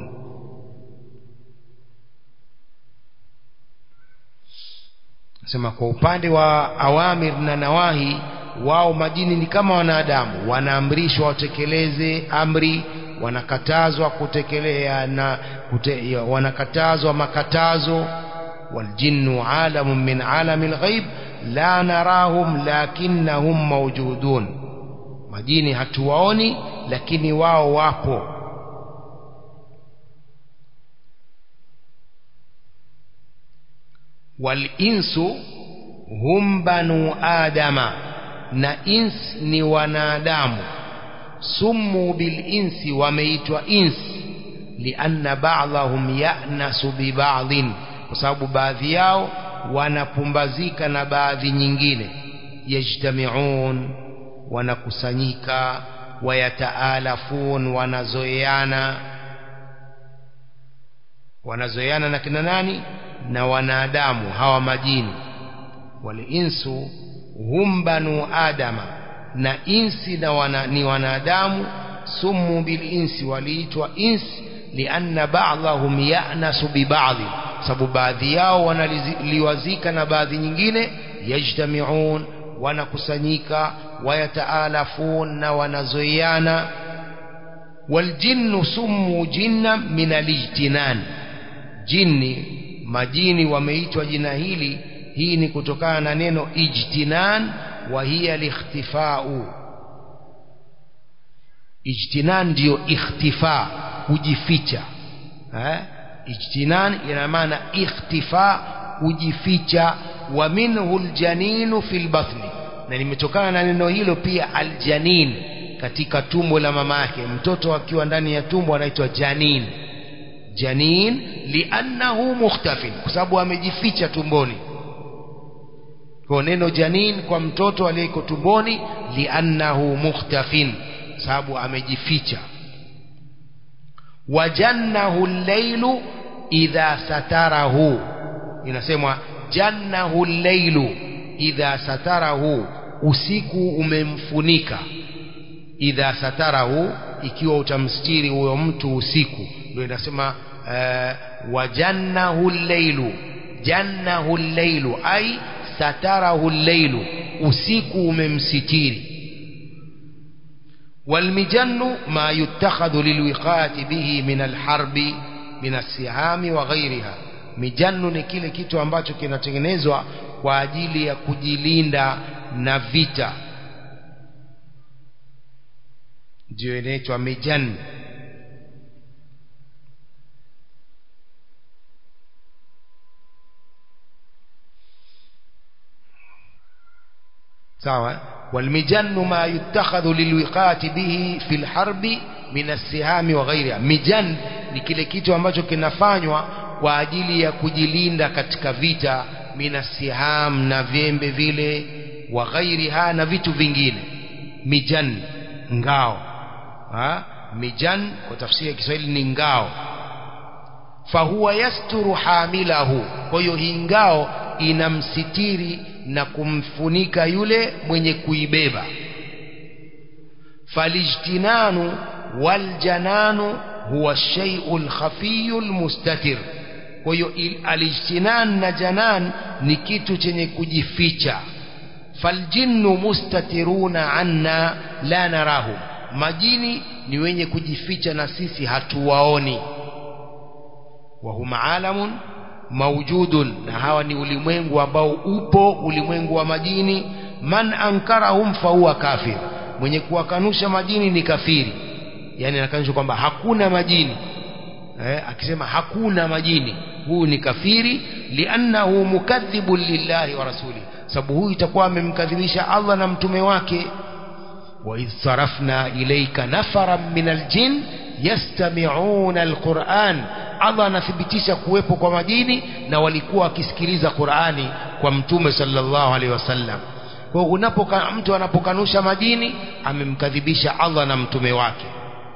sema kwa upande wa awamir na nawahi wao majini ni kama wanadamu wanaamrishwa watekeleze amri wanakatazwa kutekelea na kute, wanakatazwa makatazo waljinnu alamun min alamil ghaib la narahum lakinnahum mawjudun majini hatuwaoni lakini wao wapo walinsu hum banu adama na ins ni wanadamu summu bilinsi wameitwa ins lianna ba'dahum ya'nasu bi ba'dhin kwa sababu baadhi yao wanapumbazika na baadhi nyingine yajtamiun wanakusanyika wayataalafun wanazoeana wanazoeana na kina nani na wanadamu hawa majini walinsu hum banu adama na insi na wana, ni wanadamu sumu bilinsi waliitwa insi lianna ba'dahum ya'nasu bi ba'dhi sababu baadhi yao wanaliwazika na baadhi nyingine yajtamiun wanakusanyika wayataalafun na wanazoeana waljinnu summu jinna min alijtinan jinni majini wameitwa jina hili hii ni kutokana na neno ijtinan wa hiya likhtifau ijtinan ndiyo ikhtifa kujificha eh? ijtinan ina maana ikhtifa kujificha wa minhu aljaninu fil batni na limetokana na neno hilo pia aljanin katika tumbo la mama yake mtoto akiwa ndani ya tumbo anaitwa janin janin liannahu mukhtafin kwa sababu amejificha tumboni kwa neno janin kwa mtoto aliyeko tumboni liannahu mukhtafin sababu amejificha wajannahu llailu idha satarahu inasemwa jannahu llailu idha satarahu usiku umemfunika idha satarahu ikiwa utamstiri huyo mtu usiku ndio inasema uh, wajannahu llailu jannahu llailu ai satarahu llailu usiku umemsitiri والمجن ما يتخذ للوقاية به من الحرب من السهام وغيرها mijannu ni kile kitu ambacho kinatengenezwa kwa ajili ya kujilinda na vita ndio inaitwa mijan sawa والمجن ما يتخذ للوقاية به في الحرب من السهام وغيرها mijan ni kile kitu ambacho kinafanywa kwa ajili ya kujilinda katika vita minasiham na vyembe vile wa ghairiha na vitu vingine mijan ngao ha? mijan kwa tafsiri ya Kiswahili ni ngao fahuwa yasturu hamilahu kwa hiyo hii ngao inamsitiri na kumfunika yule mwenye kuibeba falijtinanu waljananu huwa shay'u lkhafiyu lmustatir kwa hiyo alijtinan na janan ni kitu chenye kujificha faljinnu mustatiruna anna la narahu majini ni wenye kujificha na sisi hatuwaoni wahum alamun maujudun na hawa ni ulimwengu ambao upo ulimwengu wa majini man ankarahum fahuwa kafir mwenye kuwakanusha majini ni kafiri yani anakanusha kwamba hakuna majini eh, akisema hakuna majini huyu ni kafiri liannahu mukadhibun lillahi wa rasuli sababu huyu itakuwa amemkadhibisha Allah na mtume wake wa idh sarafna ilayka nafaran min aljin yastami'una alquran Allah anathibitisha kuwepo kwa majini na walikuwa wakisikiliza Qur'ani kwa mtume sallallahu alaihi wasallam kwa hiyo unapoka mtu anapokanusha majini amemkadhibisha Allah na mtume wake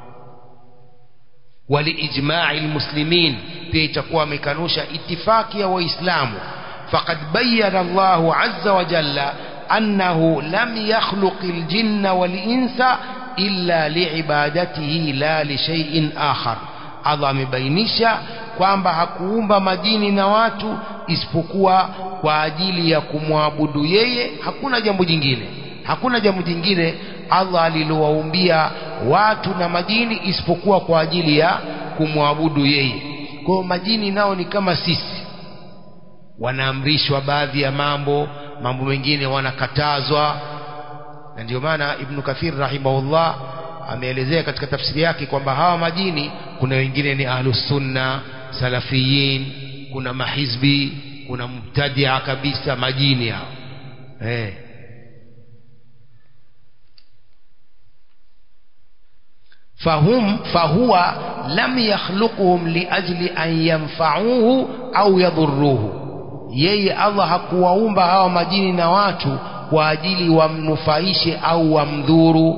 waliijma'i almuslimin pia itakuwa amekanusha itifaki ya waislamu faqad bayyana Allahu azza wa jalla annahu lam yakhluq aljinna wal insa illa liibadatihi la li shay'in akhar Allah amebainisha kwamba hakuumba majini na watu isipokuwa kwa ajili ya kumwabudu yeye hakuna jambo jingine hakuna jambo jingine Allah alilowaumbia watu na majini isipokuwa kwa ajili ya kumwabudu yeye kwa hiyo majini nao ni kama sisi wanaamrishwa baadhi ya mambo mambo mengine wanakatazwa na ndio maana Ibn Kathir rahimahullah ameelezea katika tafsiri yake kwamba hawa majini kuna wengine ni ahlus sunna salafiyin kuna mahizbi kuna mubtadia kabisa majini hao eh فهم فهو لم يخلقهم لأجل أن ينفعوه أو يضروه yeye Allah hakuwaumba hawa majini na watu kwa ajili wamnufaishe au wamdhuru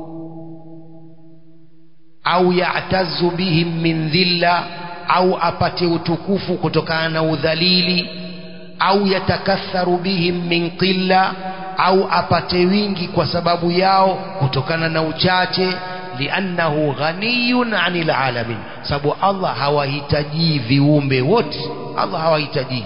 au ya'tazu bihim min dhilla au apate utukufu kutokana na udhalili au yatakatharu bihim min qilla au apate wingi kwa sababu yao kutokana na uchache liannahu ghaniyun anil alamin sababu Allah hawahitaji viumbe wote Allah hawahitaji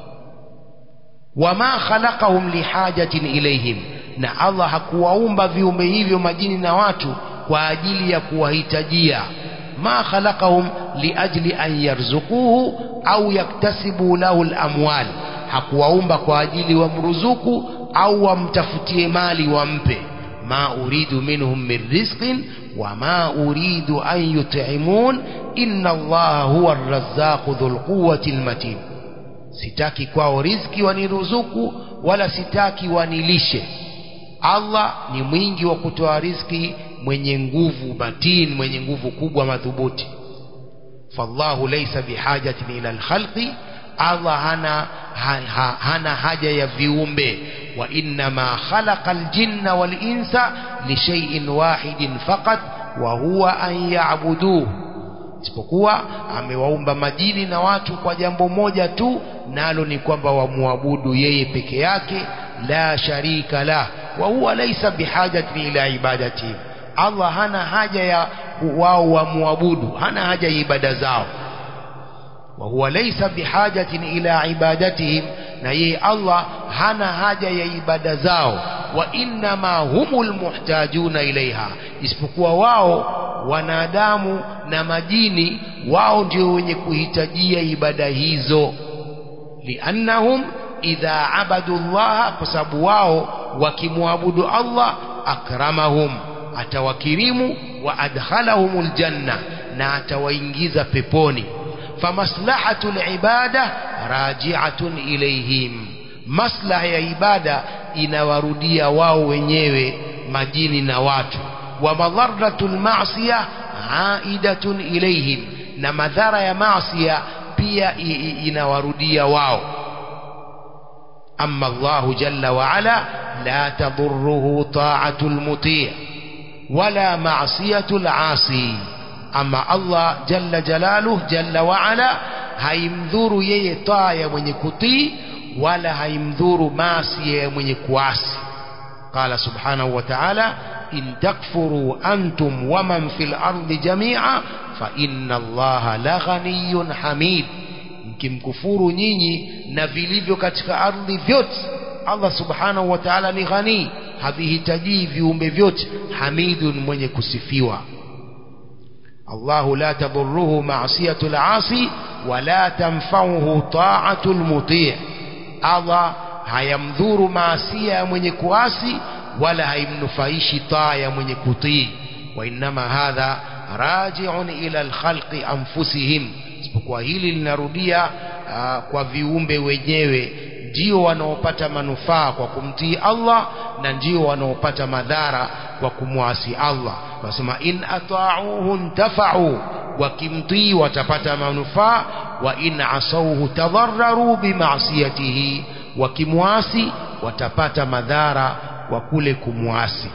wama khalaqahum lihajatin ilayhim na Allah hakuwaumba viumbe hivyo majini na watu kwa ajili ya kuwahitajia ma khalaqahum liajli an yarzuquhu au yaktasibu lahu alamwal hakuwaumba kwa ajili wamruzuku au wamtafutie mali wampe ma uridu minhum min rizqin wama uridu an yut'imun inna allaha huwa arrazzaqu dhul quwwati almatin sitaki kwao riziki waniruzuku wala sitaki wanilishe Allah ni mwingi wa kutoa riziki mwenye nguvu matin mwenye nguvu kubwa madhubuti fallahu laysa bihajatin ila alkhalqi Allah hana ha, ha, hana haja ya viumbe wa innama khalaqa aljinna wal insa li shay'in wahidin faqat wa huwa an ya'buduhu isipokuwa amewaumba majini na watu kwa jambo moja tu nalo ni kwamba wamwabudu yeye peke yake la sharika la wa huwa laysa bihajatin ila ibadati Allah hana haja ya wao wamwabudu hana haja ya ibada zao wa huwa laysa bihajatin ila ibadatihim na yeye Allah hana haja ya ibada zao wa innama humul muhtajuna ilaiha isipokuwa wao wanadamu na majini wao ndio wenye kuhitajia ibada hizo liannahum idha abadu llaha kwa sababu wao wakimwabudu Allah akramahum atawakirimu wa adkhalahumul janna na atawaingiza peponi famaslahatu libada raji'atun ilayhim maslaha ya ibada inawarudia wao wenyewe majini na watu wa madharatu lmasia aidatun ilayhim na madhara ya masia pia inawarudia wao أما الله جل وعلا لا تضره طاعة المطيع ولا معصية العاصي أما الله جل جلاله جل وعلا haimdhuru yeye taa ya mwenye kutii wala haimdhuru maasi ya mwenye kuasi qala subhanahu wa ta'ala in takfuru antum waman fil ardi jami'a fa inna allaha la ghaniyyun hamid mkimkufuru nyinyi na vilivyo katika ardhi vyote Allah subhanahu wa ta'ala ni ghani havihitaji viumbe vyote hamidun mwenye kusifiwa Allahu la tadurruhu ma'siyatu al-asi wala tanfa'uhu ta'atu al-muti' Allah hayamdhuru maasia ya mwenye kuasi wala haimnufaishi taa ya mwenye kutii wa innama hadha raji'un ila al-khalqi anfusihim isipokuwa hili linarudia uh, kwa viumbe wenyewe ndio wanaopata manufaa kwa kumtii Allah na ndio wanaopata madhara kwa kumwasi Allah wasema in ata'uhu ntafa'u wakimtii watapata manufaa wa in asauhu tadharraru bima'siyatihi wakimwasi watapata madhara kwa kule kumwasi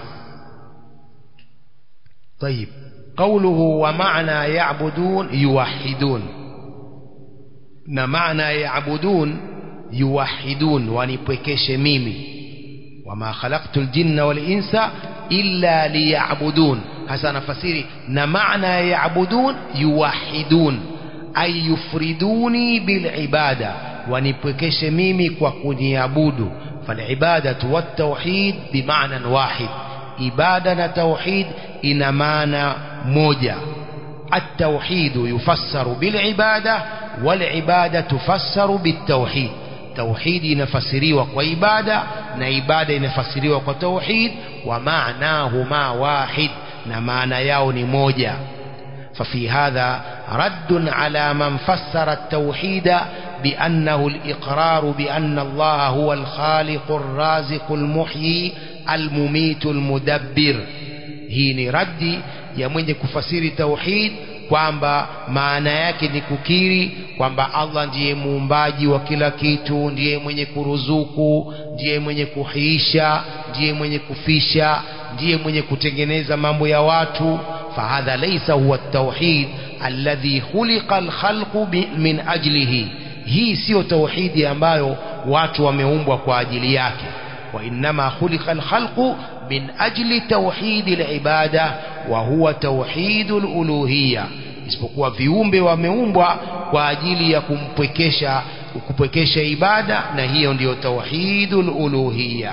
طيب قوله ومعنى يعبدون يوحدون na maana yaabudun yuwahidun wanipwekeshe mimi wama khalaqtul jinna wal insa illa liya'budun hasa nafasiri na maana yaabudun yuwahidun ay yufriduni bil ibada wanipwekeshe mimi kwa kuniabudu fal ibadatu wat tauhid bimaana wahid ibada na tauhid ina maana moja التوحيد يفسر بالعبادة والعبادة تفسر بالتوحيد توحيد نفسري وعبادة نعبادة نفسري وتوحيد ومعناهما واحد نمعنى يون موجة ففي هذا رد على من فسر التوحيد بأنه الإقرار بأن الله هو الخالق الرازق المحيي المميت المدبر هي ردي ya mwenye kufasiri tauhid kwamba maana yake ni kukiri kwamba Allah ndiye muumbaji wa kila kitu ndiye mwenye kuruzuku ndiye mwenye kuhiisha ndiye mwenye kufisha ndiye mwenye kutengeneza mambo ya watu fahadha laysa huwa tauhid alladhi khuliqa alkhalqu min ajlihi hii siyo tauhidi ambayo watu wameumbwa kwa ajili yake وإنما خلق الخلق من أجل توحيد العبادة وهو توحيد الألوهية isipokuwa viumbe wameumbwa kwa ajili ya kumpwekesha kupwekesha ibada na hiyo ndiyo tauhidul uluhiyya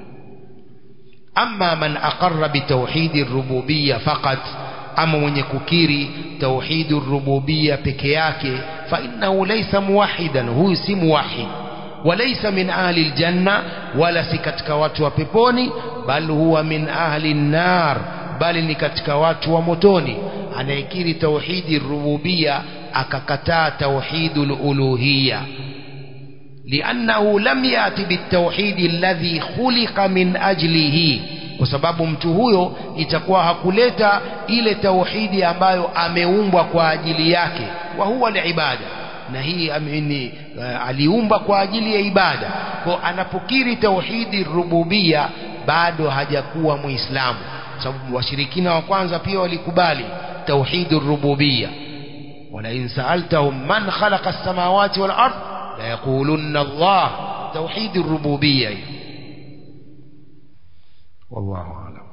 amma man aqarra bitauhidi rububiyya faqat ama mwenye kukiri tauhidur rububiyya peke yake fa innahu laysa muwahidan huyu si muwahid وليس من أهل الجنة ولا سكتك واتوا بيبوني بل هو من أهل النار بل نكتك واتوا متوني أنا يكيري توحيد الربوبية أككتا توحيد الألوهية لأنه لم يأتي بالتوحيد الذي خلق من أجله kwa sababu mtu huyo itakuwa hakuleta ile tauhidi ambayo ameumbwa kwa ajili yake wa huwa liibada na hii amini uh, aliumba kwa ajili ya ibada kwa anapokiri tauhidi rububia bado hajakuwa muislamu sababu washirikina wa kwanza pia walikubali tauhidi rububia wala in sa'altahum man khalaqa as-samawati wal ard la yaqulunna Allah tauhidi rububia wallahu a'lam